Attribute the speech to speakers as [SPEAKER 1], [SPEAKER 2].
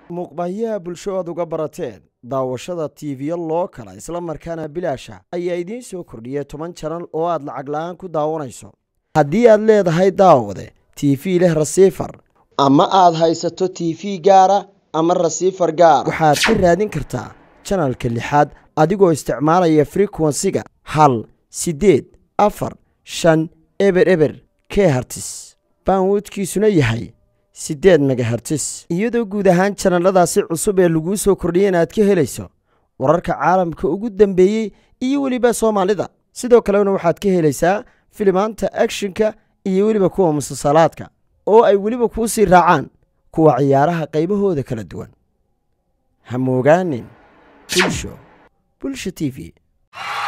[SPEAKER 1] muuqbaahiyaha bulsho aad uga barateen daawashada tiiviyo loo kala isla markaana bilaasha ayaa idiin soo kordhiyay toban janal oo aad lacag la-aan ku daawanayso haddii aad leedahay daawade tv leh rasiifar ama aad haysato tv gaara ama rasiifar gaar waxaad ka raadin kartaa janalka lixaad adigoo isticmaalaya frekuensiga hal siddeed afar shan eber eber kehartis baanwoodkiisuna yahay siddeed megahertis iyadoo guud ahaan janaladaasi cusub ee laguu soo kordhiyay inaad ka helayso wararka caalamka ugu dambeeyey iyo weliba soomaalida sidoo kalena waxaad ka helaysaa filimaanta akshinka iyo weliba kuwa musalsalaadka oo ay weliba kuu sii raacaan kuwa ciyaaraha qaybahooda kala duwan ha moogaanin bulsho bulsha t v